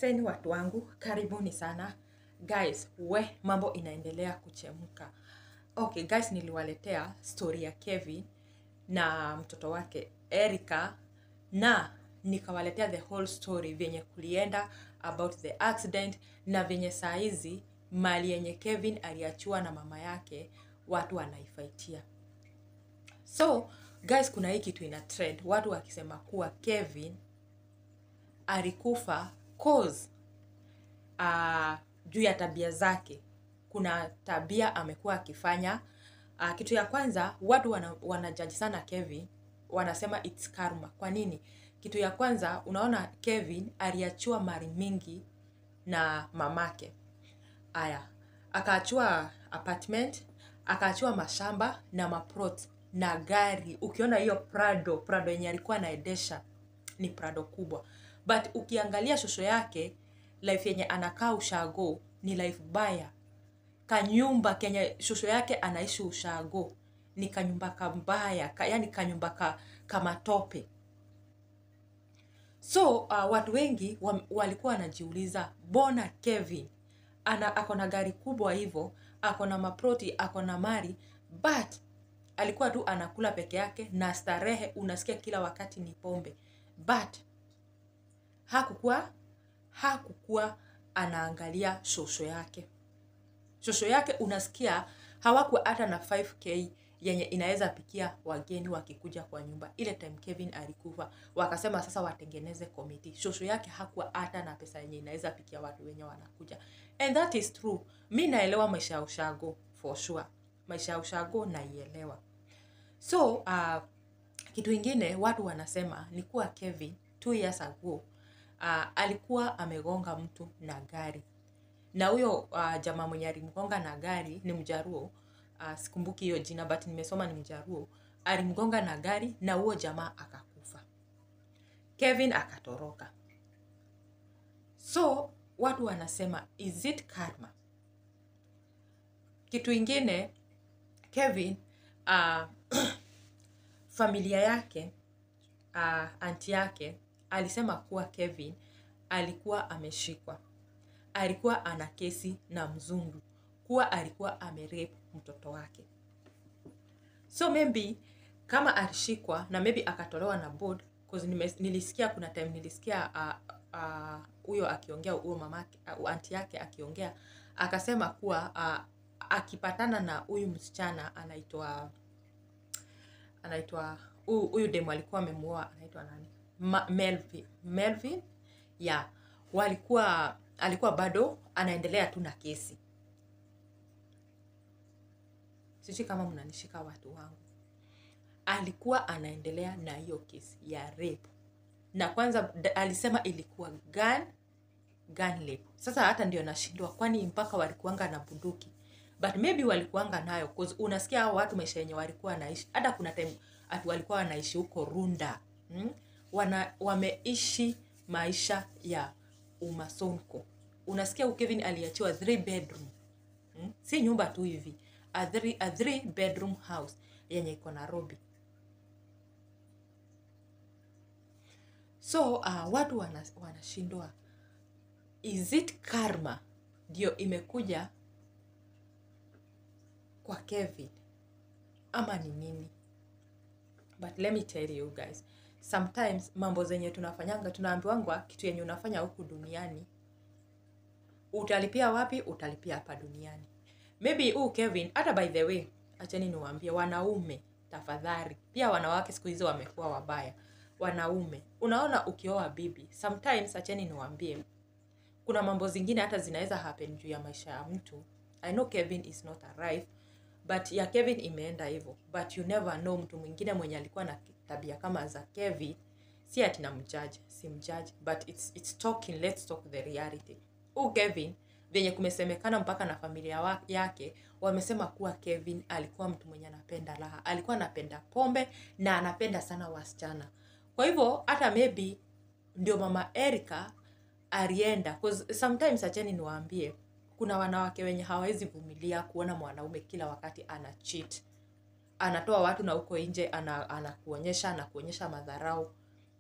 Aseni watu wangu, karibuni sana guys. We, mambo inaendelea kuchemka. Okay guys, niliwaletea story ya Kevin na mtoto wake Erica, na nikawaletea the whole story vyenye kulienda about the accident na vyenye saa hizi mali yenye Kevin aliachiwa na mama yake watu wanaifaitia. So guys, kuna hii kitu ina trend, watu wakisema kuwa Kevin alikufa cause uh, juu ya tabia zake. Kuna tabia amekuwa akifanya. Uh, kitu ya kwanza watu wana, wanajaji sana Kevin, wanasema it's karma. Kwa nini? Kitu ya kwanza unaona Kevin aliachiwa mali mingi na mamake. Aya, akaachiwa apartment, akaachiwa mashamba na maprot na gari. Ukiona hiyo Prado, Prado yenye alikuwa anaendesha ni Prado kubwa, but ukiangalia shosho yake life yenye anakaa ushago ni life baya. Kanyumba kenye shosho yake anaishi ushago ni kanyumba kambaya ka, yani kanyumba ka, kamatope. So uh, watu wengi wa, walikuwa wanajiuliza mbona Kevin ana ako na gari kubwa hivyo, ako na maproti, ako na mali but alikuwa tu anakula peke yake na starehe, unasikia kila wakati ni pombe, but hakukuwa hakukuwa anaangalia shosho yake. Shosho yake unasikia hawakuwa hata na 5k yenye inaweza pikia wageni wakikuja kwa nyumba. Ile time Kevin alikufa, wakasema sasa watengeneze komiti. Shosho yake hakuwa hata na pesa yenye inaweza pikia watu wenye wanakuja, and that is true. Mi naelewa maisha ya ushago for sure, maisha ya ushago naielewa. So uh, kitu ingine watu wanasema ni kuwa Kevin two years ago uh, alikuwa amegonga mtu na gari na huyo uh, jamaa mwenye alimgonga na gari ni Mjaruo. Uh, sikumbuki hiyo jina but nimesoma ni Mjaruo. Alimgonga na gari na huo jamaa akakufa, Kevin akatoroka. So watu wanasema is it karma? Kitu ingine Kevin uh, familia yake uh, anti yake alisema kuwa Kevin alikuwa ameshikwa, alikuwa ana kesi na mzungu, kuwa alikuwa amerape mtoto wake. So maybe kama alishikwa na maybe akatolewa na board cause nime, nilisikia kuna time nilisikia huyo uh, uh, akiongea huyo mama uh, anti yake akiongea akasema kuwa uh, akipatana na huyu msichana anaitwa anaitwa huyu demu alikuwa amemuoa anaitwa nani? Ma, Melvin, Melvin ya yeah. Walikuwa alikuwa bado anaendelea tu na kesi. Sijui kama mnanishika watu wangu. Alikuwa anaendelea na hiyo kesi ya rape, na kwanza alisema ilikuwa gun gun rape. Sasa hata ndio nashindwa, kwani mpaka walikuanga na bunduki? But maybe walikuanga nayo cause unasikia hao watu maisha yenye walikuwa wanaishi, hata kuna time atu walikuwa wanaishi huko Runda hmm? Wana, wameishi maisha ya umasonko. Unasikia Kevin aliachiwa three bedroom hmm? si nyumba tu hivi, a three, a three bedroom house yenye iko Nairobi. So uh, watu wanashindwa wana is it karma ndio imekuja kwa Kevin ama ni nini? But let me tell you guys, sometimes mambo zenye tunafanyanga tunaambiwangwa kitu yenye unafanya huku duniani utalipia wapi? Utalipia hapa duniani. Maybe huu Kevin, hata by the way, acheni niwaambie wanaume, tafadhali, pia wanawake siku hizi wamekuwa wabaya. Wanaume, unaona ukioa bibi, sometimes acheni niwaambie, kuna mambo zingine hata zinaweza happen juu ya maisha ya mtu. I know Kevin is not alive but ya Kevin imeenda hivyo, but you never know. Mtu mwingine mwenye alikuwa na tabia kama za Kevin, si ati na mjudge, si mjudge, but it's, it's talking, let's talk the reality. Huu Kevin venye kumesemekana mpaka na familia yake wamesema kuwa Kevin alikuwa mtu mwenye anapenda raha, alikuwa anapenda pombe na anapenda sana wasichana. Kwa hivyo hata maybe ndio mama Erica alienda, cause sometimes, acheni niwaambie kuna wanawake wenye hawawezi vumilia kuona mwanaume kila wakati ana cheat, anatoa watu na huko nje anakuonyesha anakuonyesha madharau.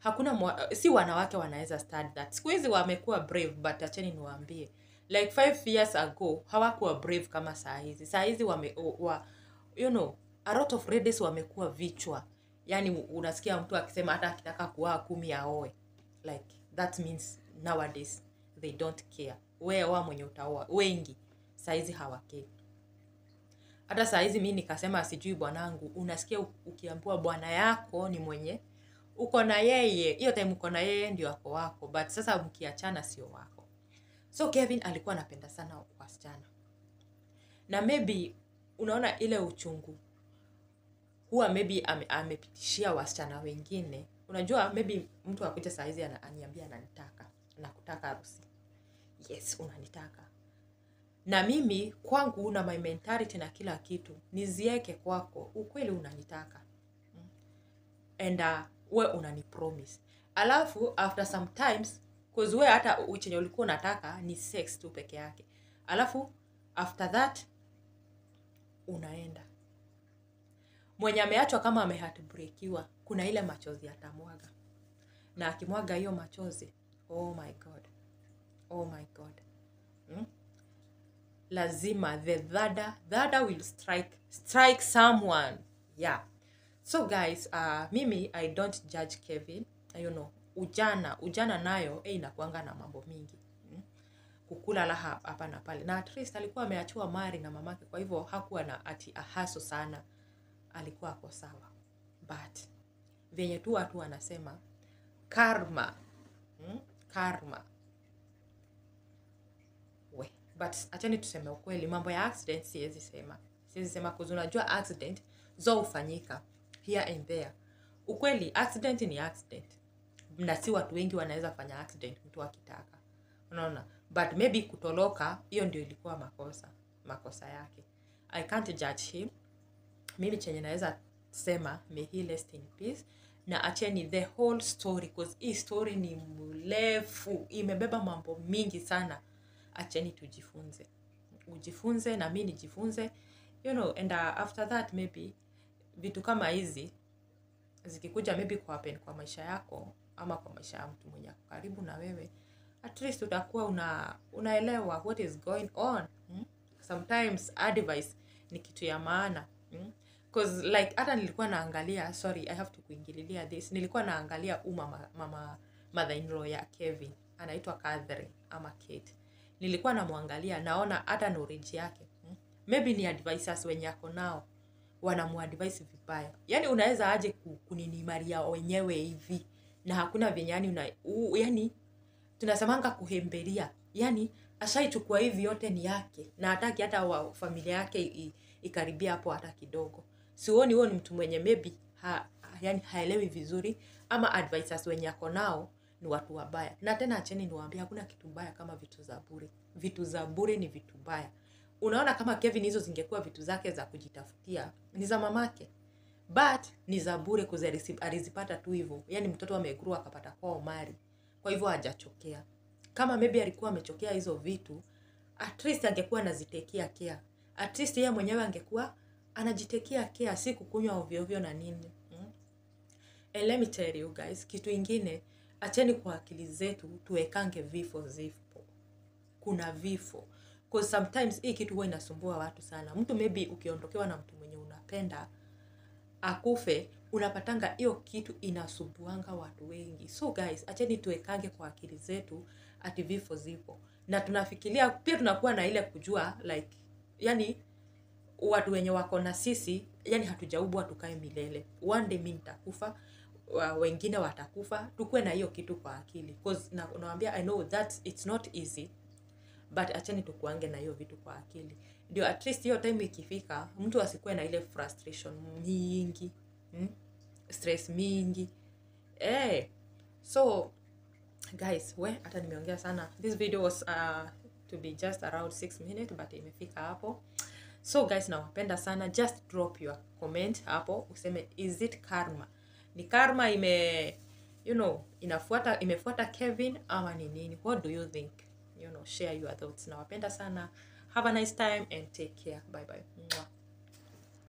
hakuna mwa, si wanawake wanaweza start that siku hizi wamekuwa brave but acheni niwaambie like five years ago hawakuwa brave kama saa hizi saa hizi wame wa, you know a lot of ladies wamekuwa vichwa yani unasikia mtu akisema hata akitaka kuoa kumi aoe like that means nowadays they don't care we oa mwenye utaoa wengi saizi hawakei hata saizi mi nikasema sijui bwanangu unasikia u- ukiambiwa bwana yako ni mwenye uko na yeye hiyo time uko na yeye ndio ako wako but sasa mkiachana sio wako so kevin alikuwa anapenda sana wasichana na maybe unaona ile uchungu huwa maybe ame, amepitishia wasichana wengine unajua maybe mtu akuja saizi ana- aniambia ananitaka nakutaka harusi yes unanitaka na mimi kwangu na my mentality na kila kitu nizieke kwako ukweli unanitaka Mm. and uh, we unanipromise alafu after sometimes cause we hata u- chenye ulikuwa unataka ni sex tu peke yake alafu after that unaenda mwenye ameachwa kama amehatbrekiwa kuna ile machozi atamwaga na akimwaga hiyo machozi oh my god oh my god hmm? lazima the thada thada will strike strike someone yeah so guys uh, mimi i don't judge kevin you know ujana ujana nayo eh, inakuanga na mambo mingi mm? kukula laha hapa na pale na at least alikuwa ameachiwa mari na mamake kwa hivyo hakuwa na ati ahaso sana alikuwa ako sawa but venye tu watu wanasema karma mm? karma we but achani tuseme ukweli mambo ya accident siwezi sema siwezi sema kuzi unajua accident zo hufanyika here and there ukweli accident ni accident na si watu wengi wanaweza fanya accident mtu akitaka unaona but maybe kutoloka hiyo ndio ilikuwa makosa makosa yake i can't judge him mimi chenye naweza sema may he rest in peace na acheni the whole story cause hii story ni mrefu imebeba mambo mingi sana acheni tujifunze ujifunze na mi nijifunze you know and uh, after that maybe vitu kama hizi zikikuja maybe kwa happen kwa maisha yako ama kwa maisha ya mtu mwenye ako karibu na wewe at least utakuwa una unaelewa what is going on hmm? sometimes advice ni kitu ya maana hmm? cause like hata nilikuwa naangalia sorry i have to kuingililia this nilikuwa naangalia u mama, mama mother in law ya kevin anaitwa Catherine ama Kate nilikuwa namwangalia naona hata knowledge yake hmm? maybe ni advisors wenye ako nao wanamuadvise vibaya yaani unaweza aje ku- kuninimaria wenyewe hivi na hakuna venye yani una u, yani tunasemanga kuhemberia yani ashaichukua hivi yote ni yake na hataki hata wa familia yake i- ikaribia hapo hata kidogo sioni huo ni mtu mwenye maybe ha, yani haelewi vizuri ama advisors wenye ako nao ni watu wabaya na tena acheni niwaambia hakuna kitu mbaya kama vitu za bure vitu za bure ni vitu mbaya unaona kama kevin hizo zingekuwa vitu zake za kujitafutia ni za mamake but ni za bure kuzi alisi- alizipata tu hivyo yani mtoto amegurua akapata kwao mari kwa hivyo hajachokea kama maybe alikuwa amechokea hizo vitu at least angekuwa anazitekea care at least yeye mwenyewe angekuwa anajitekea care si kukunywa ovyoovyo na nini mm? And let me tell you guys kitu ingine acheni kwa akili zetu tuwekange vifo zipo kuna vifo Cause sometimes hii kitu huwa inasumbua watu sana mtu maybe ukiondokewa na mtu mwenye unapenda akufe unapatanga hiyo kitu inasumbuanga watu wengi so guys acheni tuwekange kwa akili zetu ati vifo zipo na tunafikiria pia tunakuwa na ile kujua like yani watu wenye wako na sisi yani hatujaubwa tukae milele one day mi nitakufa wa- wengine watakufa tukuwe na hiyo kitu kwa akili cause na unawambia i know that it's not easy but acheni tukuange na hiyo vitu kwa akili ndio at least hiyo time ikifika mtu asikuwe na ile frustration mingi hmm? stress mingi eh so guys we hata nimeongea sana this video was uh, to be just around 6 minutes but imefika hapo so guys nawapenda sana just drop your comment hapo useme is it karma ni karma ime you know inafuata imefuata kevin ama ni nini what do you think you know share your thoughts nawapenda sana have a nice time and take care bye bye Mwah.